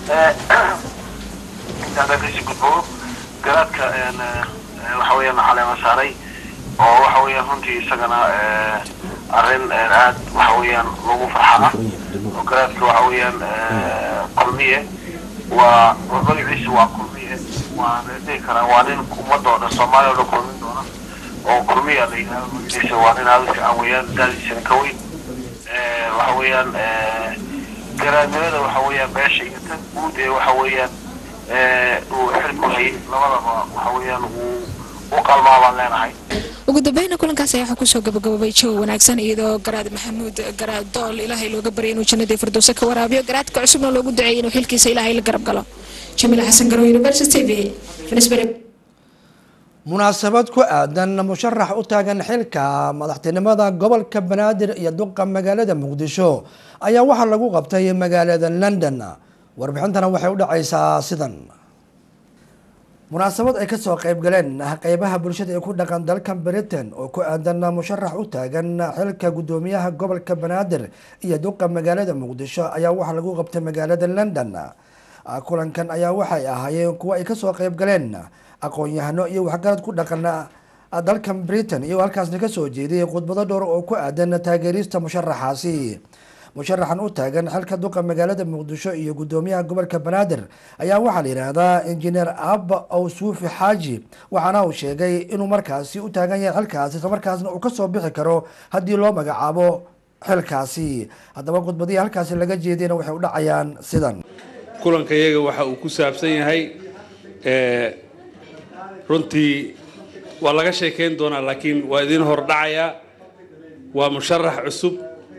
intaada kasii gudbo garaadka waxa weeyaan caleema saaray oo waxa weeyaan runtii isagana arrin aad waxa weeyaan lagu farxa ah oo garaadka waxa weeyaan kulmiye waa waa magaciisa waa kulmiye waa la dhihi karaa waa nin ummadda oo dhan soomaaliya oo dhan kulmin doona oo kulmiya la yidhahdo magaciisa waa nin aad u fiican weeyaan daadiisana ka weyn waxa weeyaan garaadnimada waxa weeyaan beesha iyo tan guud ee waxa weeyaan uu xilku hayay labadaba waxa weeyaan uu u qalmaa baan leenahay ugu dambeyna kulankaas ayaa waxaa kusoo gabagababay jawi wanaagsan iyadoo garaad maxamuud garaad dool ilaahay looga baryay inuu jannadii firdowse ka waraabiyo garaadka cusubna loogu duceeyay inuu xilkiisa ilaahay la garab galo jamiila xasan garow university v finisbury munaasabad ku aadan musharax u taagan xilka madaxtinimada gobolka banaadir iyo duqa magaalada muqdisho ayaa waxaa lagu qabtay magaalada london warbixintana waxay u dhacaysaa sidan munaasabad ay kasoo qeyb galeen qeybaha bulshada ee ku dhaqan dalkan britain oo ku aadan musharax u taagan xilka gudoomiyaha gobolka banaadir iyo duqa magaalada muqdisho ayaa waxaa lagu qabtay magaalada london kulankan ayaa waxay ahaayeen kuwo ay kasoo qeyb galeen aqoon-yahano iyo waxgarad ku dhaqan dalkan britain iyo halkaasna kasoo jeediyay khudbado dhowr oo ku aadan taageerista musharaxaasi musharaxan u taagan xilka duqa magaalada muqdisho iyo gudoomiyaha gobolka banaadir ayaa waxaa la yidhaahdaa injineer abba awsuufi xaaji waxaana uu sheegay inuu markaasi u taagan yahay xilkaasi islamarkaasna uu kasoo bixi karo haddii loo magacaabo xilkaasi haddaba khudbadihii halkaasi laga jeediyana waxay u dhacayaan sidan kulanka iyaga waxa uu ku saabsan yahay runtii waa laga sheekayn doonaa laakiin waa idin hordhacayaa waa musharax cusub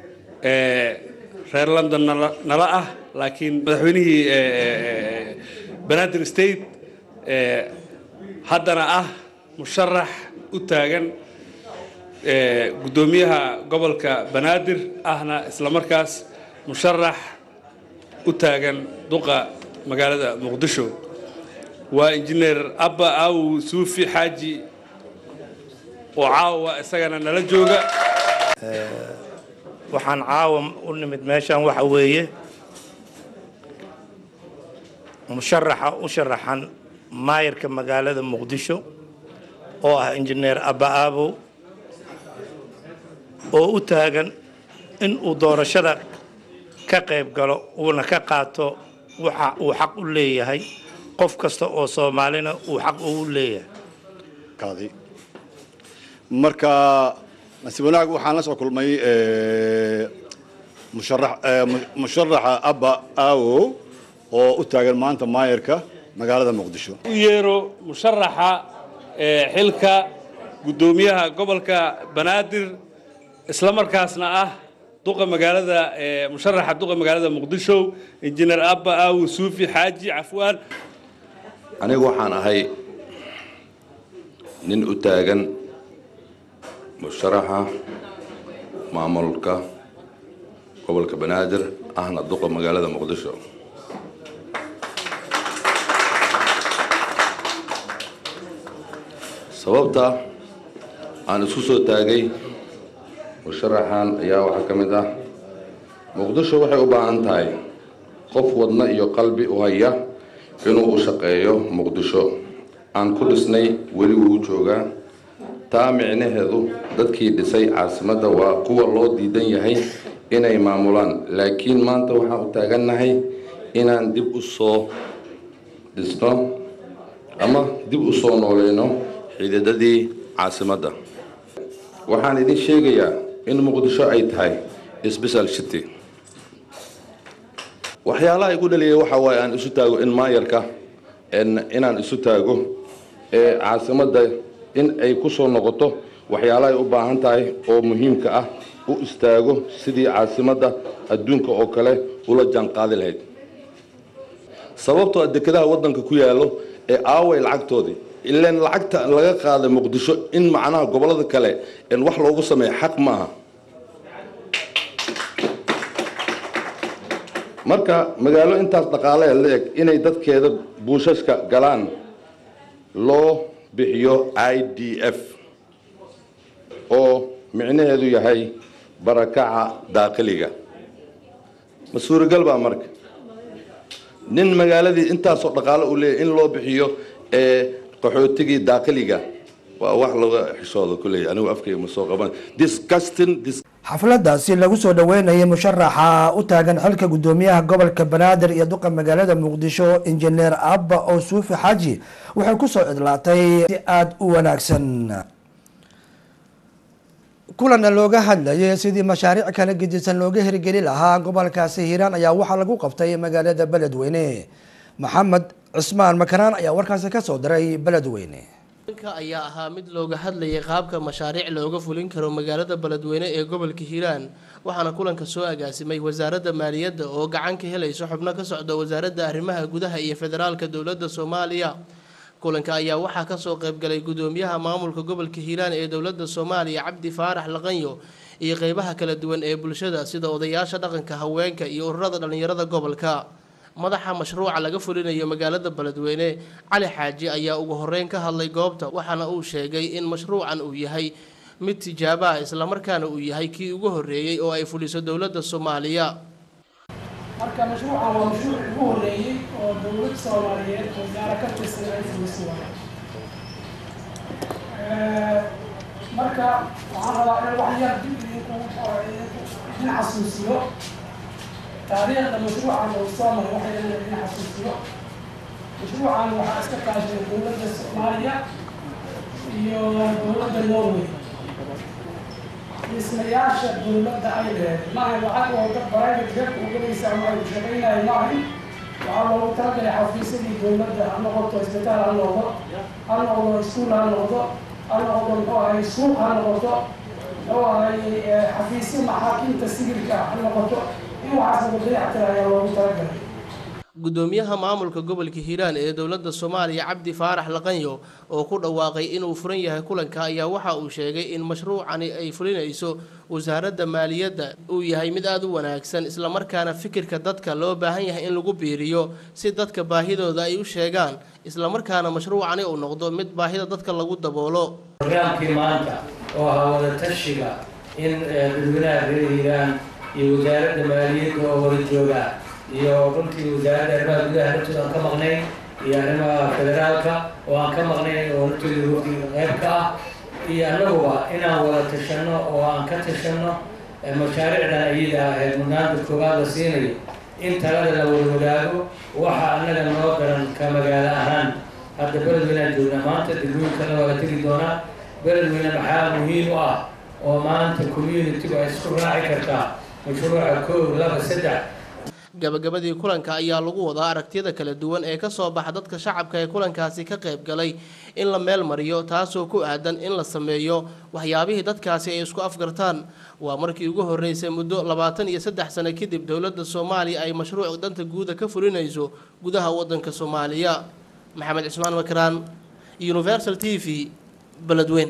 reer london nala ah laakiin madaxweynihii banaadir state haddana ah musharax u taagan guddoomiyaha gobolka banaadir ahna islamarkaas musharax u taagan duqa magaalada muqdisho waa injineer abba aw suufi xaaji oo caawa isagana nala jooga waxaan caawa u nimid meeshan waxa weeye musharaxa u sharaxan maayarka magaalada muqdisho oo ah injineer abba aabow oo u taagan in uu doorashada ka qayb galo uuna ka qaato waxa uu xaq u leeyahay qof kasta oo soomaalina uu xaq ugu leeyahay marka nasiib wanaag waxaan la soo kulmay musharaxa abba aawo oo u taagan maanta maayarka magaalada muqdisho u yeero musharaxa xilka guddoomiyaha gobolka banaadir islamarkaasna ah duqa magaalada musharaxa duqa magaalada muqdisho injineer abba aawo suufi xaaji cafwaan anigu waxaan ahay nin u taagan musharaxa maamulka gobolka banaadir ahna duqa magaalada muqdisho sababta aan isku soo taagay musharaxan ayaa waxaa ka mid ah muqdisho waxay u baahan tahay qof wadna iyo qalbi u haya inuu u shaqeeyo muqdisho aan ku dhisnay weli wuu joogaa taa micnaheedu dadkii dhisay caasimadda waa kuwa loo diidan yahay inay maamulaan laakiin maanta waxaan u taagannahay inaan dib u soo dhisno ama dib u soo nooleyno xididadii caasimadda waxaan idin sheegayaa in muqdisho ay tahay sbeshal city waxyaalaha igu dhaliyay waxa waaye aan isu taago in maayarka inaan isu taago ee caasimadda in ay ku soo noqoto waxyaalaha ay u baahan tahay oo muhiimka ah u istaago sidii caasimadda adduunka oo kale ula jaanqaadi lahayd sababtoo a dekedaha waddanka ku yaallo ee aaway lacagtoodii ilaan lacagta laga qaaday muqdisho in macnaha gobollada kale in wax loogu sameeya xaq maaha marka magaalo intaas dhaqaale la-eg inay dadkeeda buushashka galaan loo bixiyo i d f oo micnaheedu yahay barakaca daaqiliga ma suuragal baa marka nin magaaladii intaasoo dhaqaale uu leeyahy in loo bixiyo ee qaxootigii daaqiliga waa wax laga xishooda kulley anigu afkayga ma soo qaban disgusting dis xafladaasi lagu soo dhaweynayay musharaxa u taagan xilka gudoomiyaha gobolka banaadir iyo duqa magaalada muqdisho injineer abba oo suufi xaaji waxay kusoo cidlaatay si aada u wanaagsan kulanna looga hadlayay sidii mashaariic kala gedisan looga hirgeli lahaa gobolkaasi hiiraan ayaa waxaa lagu qabtay magaalada beledweyne maxamed cismaan makaraan ayaa warkaasi kasoo diray beledweyne ka ayaa ahaa mid looga hadlayay qaabka mashaariic looga fulin karo magaalada beledweyne ee gobolka hiiraan waxaana kulanka soo agaasimay wasaaradda maaliyadda oo gacan ka helayso xubno ka socda wasaaradda arrimaha gudaha iyo federaalka dowladda soomaaliya kulanka ayaa waxaa kasoo qaybgalay gudoomiyaha maamulka gobolka hiiraan ee dowladda soomaaliya cabdi faarax laqanyo iyo qeybaha kala duwan ee bulshada sida odayaasha dhaqanka haweenka iyo ururada dhallinyarada gobolka madaxa mashruuca laga fulinayo magaalada beledweyne cali xaaji ayaa ugu horeyn ka hadlay goobta waxaana uu sheegay in mashruucan uu yahay mid tijaabo ah islamarkaana uu yahay kii ugu horeeyey oo ay fuliso dowladda soomaaliya marka mashruucan waa mashruuc ugu horeeyey oo dowlad soomaaliyeed oo gaara ka tirsan ay fuliso waay marka waxaan rabaa in wax yar dib idinku idin xasuusiyo taariikhda mashruucan uu soo maray waxay leedahay idin xasuusiyo mashruucan waxaa iska kaashay dowladda soomaaliya iyo dowladda norway dhismayaasha dowladda ay leedahay maaha lacag oo dad private jeebka u gelaysa ama ay shaqaynayo maahan waxaa loogu talagalay xafiisyadii dowladda ha noqoto isbitaal ha noqdo ha noqdo iskuul ha noqdo ha noqdo muxuu ahay suuq ha noqoto muxuu ahay xafiisyo maxaakiimta sibilka ha noqoto in waxaas lagu dayactira ayaa loogu talagalay gudoomiyaha maamulka gobolka hiiraan ee dowladda soomaaliya cabdi faarax laqanyo oo ku dhawaaqay inuu furan yahay kulanka ayaa waxa uu sheegay in mashruucani ay fulinayso wasaaradda maaliyadda uu yahay mid aada u wanaagsan islamarkaana fikirka dadka loo baahan yahay in lagu biiriyo si dadka baahidooda ay u sheegaan islamarkaana mashruucani uu noqdo mid baahida dadka lagu daboolo barnaamijkii maanta oo ahaa wada tashiga in dadweynaha reer hiiraan iyo wasaaradda maaliyadda oo wada jooga iyo runtii wasaaradda arrimaha gudaha hortooda aan ka maqnayn iyo arrimaha federaalka oo aan ka maqnayn oo hortooda waqtiga qayb ka ah iyo annaguba inaan wada tashanno oo aan ka tashanno mashaariicdan iyada ahayd mudnaanta koowaad la siinayo in talada la wada wadaago waxa annaga noo garan ka magaalo ahaan hadda beledweynaan joognaa maanta degmooyinkana waa la tegi doonaa beledweyne maxaa muhiim u ah oo maanta communitigu ay isku raaci kartaa mashruuca koow laba saddex gabagabadii kulanka ayaa lagu wadaa aragtiyada kala duwan ee kasoo baxa dadka shacabka ee kulankaasi ka qayb galay in la meel mariyo taasoo ku aadan in la sameeyo waxyaabihii dadkaasi ay isku afgartaan waa markii ugu horeysay muddo labaatan iyo saddex sano kadib dowladda soomaaliya ay mashruuc danta guuda ka fulinayso gudaha wadanka soomaaliya maxamed cismaan makaraan universal t v beledweyn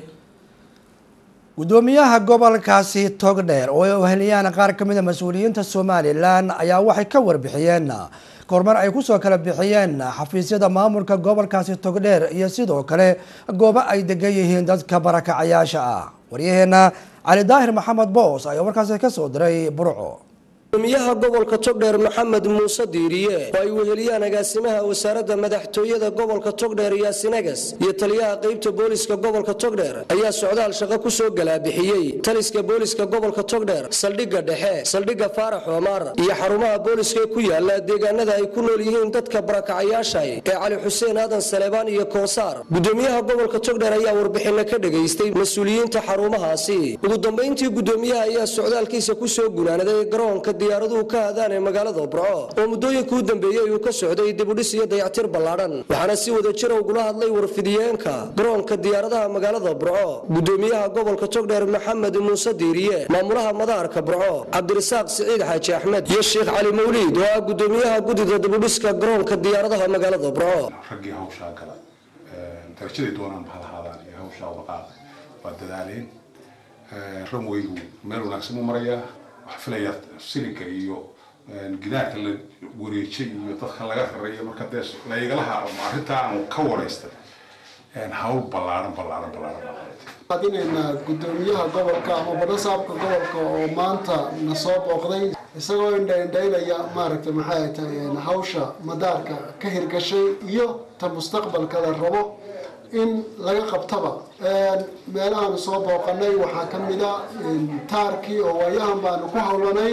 gudoomiyaha gobolkaasi togdheer oo ay uheliyaan qaar ka mid a mas-uuliyiinta somalilan ayaa waxay ka warbixiyeen kormar ay kusoo kala bixiyeen xafiisyada maamulka gobolkaasi togdheer iyo sidoo kale goobo ay degan yihiin dadka barakacayaasha ah waryaheena cali daahir maxamed boos ayaa warkaasi kasoo diray burco gudoomiyaha gobolka togdheer maxamed muuse diiriye oo ay weheliyaan agaasimaha wasaaradda madaxtooyada gobolka togdheer yaasinagas iyo taliyaha qaybta booliska gobolka togdheer ayaa socdaal shaqo ku soo galaabixiyey taliska booliska gobolka togdheer saldhigga dhexe saldhigga faarax omar iyo xarumaha booliska ee ku yaala deegaanada ay ku nool yihiin dadka barakacayaasha ee cali xuseen aadan saleebaan iyo koonsaar gudoomiyaha gobolka togdheer ayaa warbixinno ka dhegaystay mas-uuliyiinta xarumahaasi ugu dambayntii gudoomiyaha ayaa socdaalkiisa ku soo gunaanaday garoonka diyaaraduhu ka hadaan ee magaalada burco oo muddooyinka u dambeeyey uu ka socday dibudhis iyo dayactir ballaadhan waxaana si wada jira ugula hadlay warfidiyeenka garoonka diyaaradaha magaalada burco gudoomiyaha gobolka togdheer maxamed muuse diiriye maamulaha madaarka burco cabdirasaaq siciid xaaji axmed iyo sheekh cali mawliid oo ah gudoomiyaha gudida dibudhiska garoonka diyaaradaha magaalada burco raggii hawshaa gala darajaday doonaan ba halahaadaan iyo hawshaa waqaada waa dadaaleen ramweygu meel wanaagsan u marayaa waxaa filaya silinka iyo gidaarka la wareejay iyo dadka laga rareeyo marka dee laygalaha arrintaa aan ka waraystay hawl ballaaran ballaaran ballaaran adinaynaa gudoomiyaha gobolka ama banasaabka gobolka oo maanta na soo booqday isagoo indhaindhaynaya maaragtay maxay tahay hawsha madaarka ka hirgashay iyo ta mustaqbalka la rabo in laga qabtaba meelahaanu soo booqanay waxaa ka mid a taarkii oo waayahan baanu ku howlanay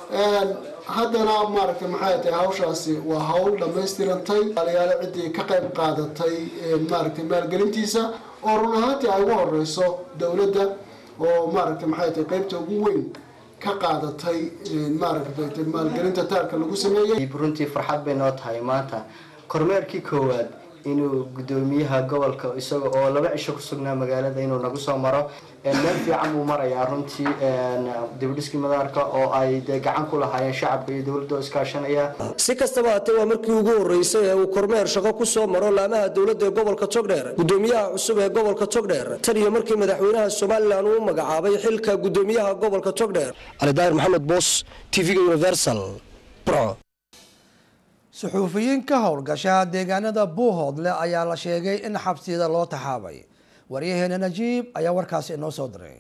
haddana maaragtay maxay tahay hawshaasi waa hawl dhammaystirantay aliyaalo ciddii ka qayb qaadatay maaragtay maalgelintiisa oo run ahaantii ay ugu horeyso dowladda oo maaragtay maxay tahay qaybta ugu weyn ka qaadatay maaragtay maalgelinta taarka lagu sameeyey runtii farxad bay noo tahay maanta kormeerkii koowaad inuu gudoomiyaha gobolka isaga oo laba cisho ku sugnaa magaalada inuu nagu soo maro meel fiican buu marayaa runtii dibudhiskii madaarka oo ay dee gacan ku lahaayeen shacabka iyo dowladda oo iskaashanaya si kastaba haatee waa markii ugu horeysay ee uu kormeer shaqo ku soo maro laamaha dowladda ee gobolka togdheer gudoomiyaha cusub ee gobolka togdheer tan iyo markii madaxweynaha somalilan uu magacaabay xilka gudoomiyaha gobolka togdheer cali daahir maxamed boos tv-ga universal burco suxuufiyiin ka howlgasha deegaanada buuhoodle ayaa la sheegay in xabsiyada loo taxaabay waryaheena najiib ayaa warkaasi inoo soo diray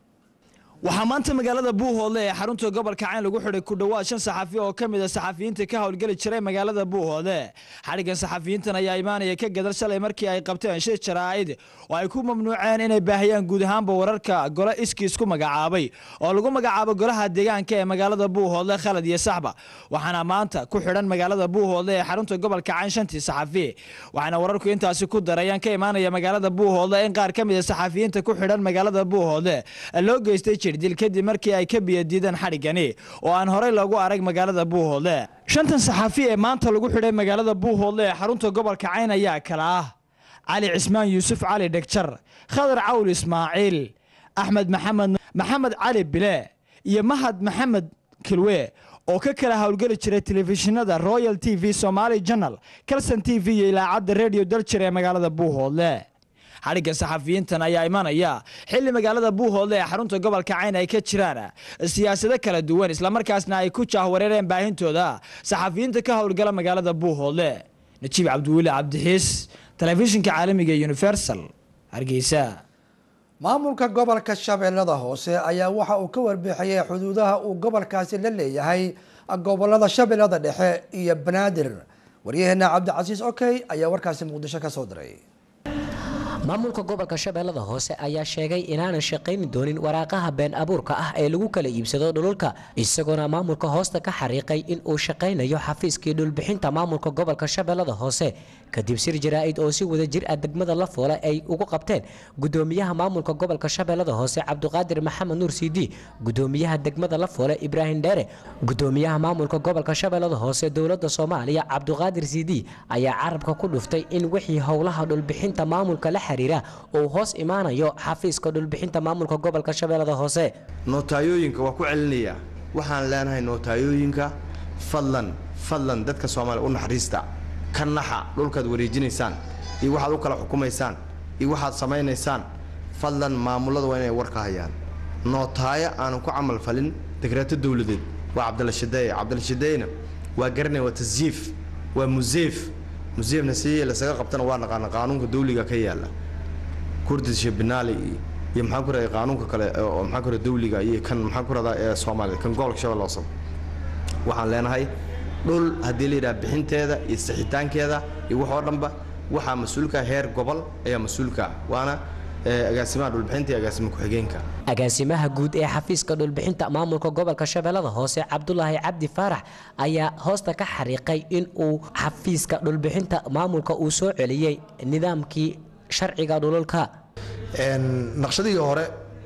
waxaa maanta magaalada buuhoodle ee xarunta gobolka cayn lagu xidhay ku dhowaad shan saxafi oo ka mid a saxafiyiinta ka howlgeli jiray magaalada buuhoodle xadhiggan saxafiyiintan ayaa imaanaya ka gadal shalay markii ay qabteen shir jaraa'id oo ay ku mamnuuceen inay baahiyaan guud ahaanba wararka gole iskiis ku magacaabay oo lagu magacaabo golaha deegaanka ee magaalada buuhoodle khalad iyo saxba waxaana maanta ku xidhan magaalada buuhoodle ee xarunta gobolka cayn shantii saxafi waxaana wararku intaasi ku darayaan ka imaanaya magaalada buuhoodle in qaar ka mid a saxafiyiinta ku xidhan magaalada buuhoodle loo geystay dil kadib markii ay ka biyadiideen xadhiggani oo aan horey loogu arag magaalada buuhoodle shantan saxaafi ee maanta lagu xidhay magaalada buuhoodle ee xarunta gobolka cayn ayaa kala ah cali cismaan yuusuf cali dhegjar khadar cawl ismaaciil axmed maxamed maxamed cali bile iyo mahad maxamed kilwe oo ka kala howlgeli jiray telefishinada royal t v somaali janal calson t v iyo ilaacadda redio daljir ee magaalada buuhoodle xadhigga saxafiyiintan ayaa imanaya xilli magaalada buuhoodle ee xarunta gobolka cayn ay ka jiraan siyaasado kala duwan islamarkaasna ay ku jaahwareereen baahintooda saxafiyiinta ka howlgala magaalada buuhoodle najiib cabdiweli cabdixiis telefishinka caalamiga universal hargeysa maamulka gobolka shabeellada hoose ayaa waxa uu ka warbixiyey xuduudaha uu gobolkaasi la leeyahay gobolada shabeellada dhexe iyo banaadir waryaheena cabdicasiis okey ayaa warkaasi muqdisho ka soo diray maamulka gobolka shabeellada hoose ayaa sheegay inaanan shaqayni doonin waraaqaha been abuurka ah ee lagu kala iibsado dhululka isagoona maamulka hoosta ka xariiqay in uu shaqaynayo xafiiskii dhulbixinta maamulka gobolka shabeellada hoose kadib sir jaraa'id oo si wada jir ah degmada la foole ay ugu qabteen gudoomiyaha maamulka gobolka shabeellada hoose cabdiqaadir maxamed nuur sidi gudoomiyaha degmada la foole ibraahim dheere gudoomiyaha maamulka gobolka shabeellada hoose dowladda soomaaliya cabdiqaadir sidi ayaa carabka ku dhuftay in wixii howlaha dhulbixinta maamulka la xiriira uu hoos imaanayo xafiiska dhulbixinta maamulka gobolka shabeellada hoose nootayooyinka waa ku celinayaa waxaan leenahay nootayooyinka fadlan fadlan dadka soomaaliya u naxariista ka naxa dhulkaad wareejinaysaan iyo waxaad u kala xukumaysaan iyo waxaad samaynaysaan fadlan maamulada waa inay war ka hayaan nootaayo aanan ku camal falin dekraato dowladeed waa cabdalla shadeeye cabdalla shadeeyena waa garanaya waa tasyiif waa museef museefna si lasaga qabtana waa naqaana qaanuunka dawliga ka yaala kurdisha binaali iyo maxaan ku radaa qaanuunka kale oo maxaan ku radaa dawliga iyo kan maxaan ku radaa ee Soomaaliya kan gobolka shabeelle hoose waxaan leenahay dhul haddii la yidhaha bixinteeda iyo sixitaankeeda iyo wax oo dhanba waxaa mas-uulka heer gobol ayaa mas-uulka waana agaasimaha dhulbixinta iyo agaasima ku-xigeenka agaasimaha guud ee xafiiska dhulbixinta maamulka gobolka shabeellada hoose cabdulaahi cabdi faarax ayaa hoosta ka xariiqay in uu xafiiska dhulbixinta maamulka uu soo celiyey nidaamkii sharciga dhululka naqshadihii hore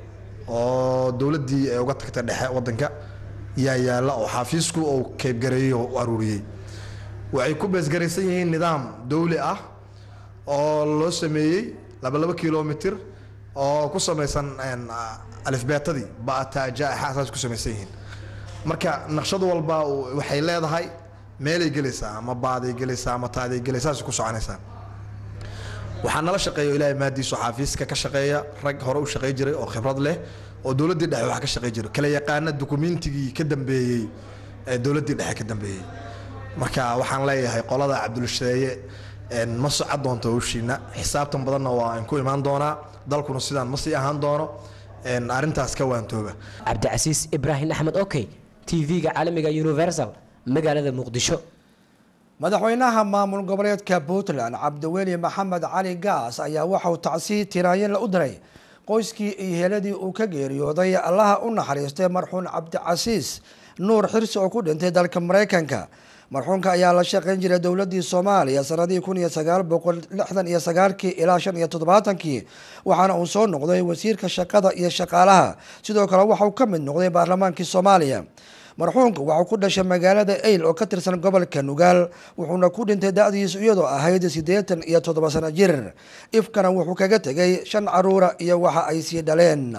oo dowladdii ay uga tagtay dhexe wadanka yaa yaalla oo xafiisku uu keybgareeyey oo u aruuriyey waxay ku beesgaraysan yihiin nidaam dowli ah oo loo sameeyey laba laba kilomitir oo ku samaysan alifbeetadii bataajaxaasaas ku samaysan yihiin marka naqshad walba waxay leedahay meelay gelaysaa ama baaday gelaysaa ama taaday gelaysaa ku soconaysaa waxaa nala shaqeeya ilaahay maadiisu xaafiiska ka shaqeeya rag hore u shaqey jiray oo khibrad leh oo dowladdii dhexe wax ka shaqey jiray kala yaqaana dukumiintigii ka dambeeyey ee dowladdii dhexe ka dambeeyey marka waxaan leeyahay qolada cabdulshadeeye ma socon doonto howshiina xisaabtan badanna waa aan ku imaan doonaa dalkuna sidaan ma sii ahaan doono arrintaas ka waantooba cabdicasiis ibraahim axmed okey tv-ga caalamiga universal magaalada muqdisho madaxweynaha maamul goboleedka puntland cabdiweli maxamed cali gaas ayaa waxauu tacsi tiraayin u diray qoyskii iyo heeladii uu ka geeriyooday allaha u naxariistay marxuun cabdicasiis nuur xirsi oo ku dhintay dalka mareykanka marxuunka ayaa la shaqeyn jiray dowladii soomaaliya sanadii kun iyo sagaal boqol lixdan iyo sagaalkii ilaa shan iyo toddobaatankii waxaana uu soo noqday wasiirka shaqada iyo shaqaalaha sidoo kale waxauu ka mid noqday baarlamaankii soomaaliya marxuunka waxuu ku dhashay magaalada eyl oo ka tirsan gobolka nugaal wuxuuna ku dhintay da-diisu iyadoo ahayd siddeetan iyo toddoba sano jir ifkana wuxuu kaga tegay shan caruura iyo waxa ay sii dhaleen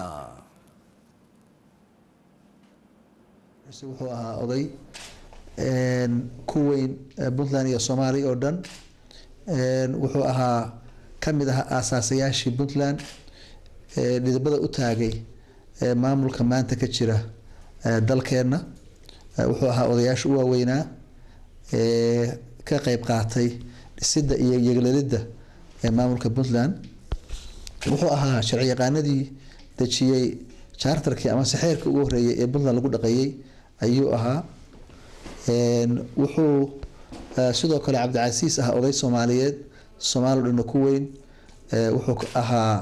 wuxuu ahaa oday ku weyn puntland iyo soomaaliya oo dhan wuxuu ahaa ka mid ahaa aasaasayaashii puntland dhidibada u taagay maamulka maanta ka jira dalkeenna wuxuu ahaa odayaasha u waaweynaa ka qeyb qaatay dhisidda iyo yeglalidda maamulka puntland wuxuu ahaa sharci yaqaanadii dejiyey charterkii ama saxeerkii ugu horeeyay ee puntland lagu dhaqeeyey ayuu ahaa wuxuu sidoo kale cabdicasiis ah oday soomaaliyeed soomaali o dhanna ku weyn wuxuu ahaa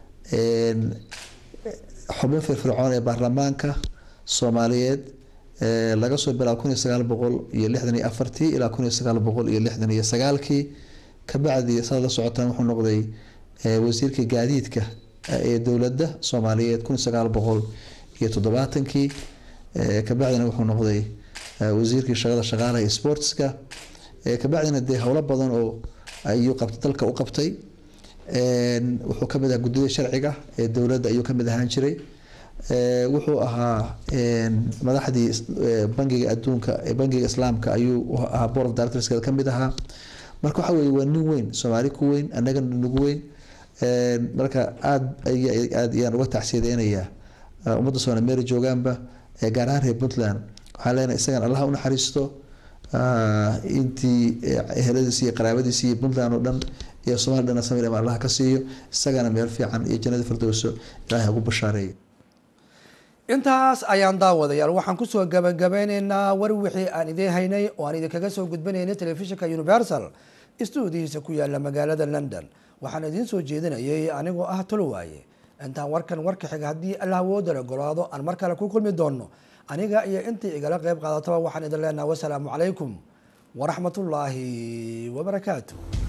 xubin firfircoon ee baarlamaanka soomaaliyeed laga soo bilaabo kun iyo sagaal boqol iyo lixdan iyo afartii ilaa kun iyo sagaal boqol iyo lixdan iyo sagaalkii kabacdi saad la socotaan wuxuu noqday wasiirka gaadiidka ee dowladda soomaaliyeed kun iyo sagaal boqol iyo toddobaatankii kabacdina wuxuu noqday wasiirkii shaqada shaqaalaha iyo sportska kabacdina dee howlo badan oo ayuu qabtay dalka u qabtay wuxuu kamid ahaa guddida sharciga ee dowladda ayuu kamid ahaan jiray wuxuu ahaa madaxdii bangiga adduunka bangiga islaamka ayuu ahaa board of directorskeeda kamid ahaa marka waxa weye waa nin weyn soomaali ku weyn annagana nagu weyn marka aada aad ayaan uga tacsiyadeynayaa ummadda soomaali meeri joogaanba gaar ahaan reer puntland waxaan leenahay isagan allaha u naxariisto intii eheladiisi iyo qaraabadiisi iyo puntland oo dhan iyo soomali dhan samir ama allaha ka siiyo isagana meel fiican iyo jannada firdowso ilaahay ugu bashaareeyo intaas ayaan daawadayaal waxaan kusoo gabagabeyneynaa war wixii aan idiin haynay oo aan idinkaga soo gudbinaynay telefishinka universal stuudihiisa ku yaala magaalada london waxaan idiin soo jeedinayay anigoo ah tolowaaye intaan warkan warka xiga haddii allah woodala golaado aan mar kale ku kulmi doono aniga iyo intii igala qeyb qaadataba waxaan idin leenaha wasalaamu calaykum waraxmatullaahi wabarakaatu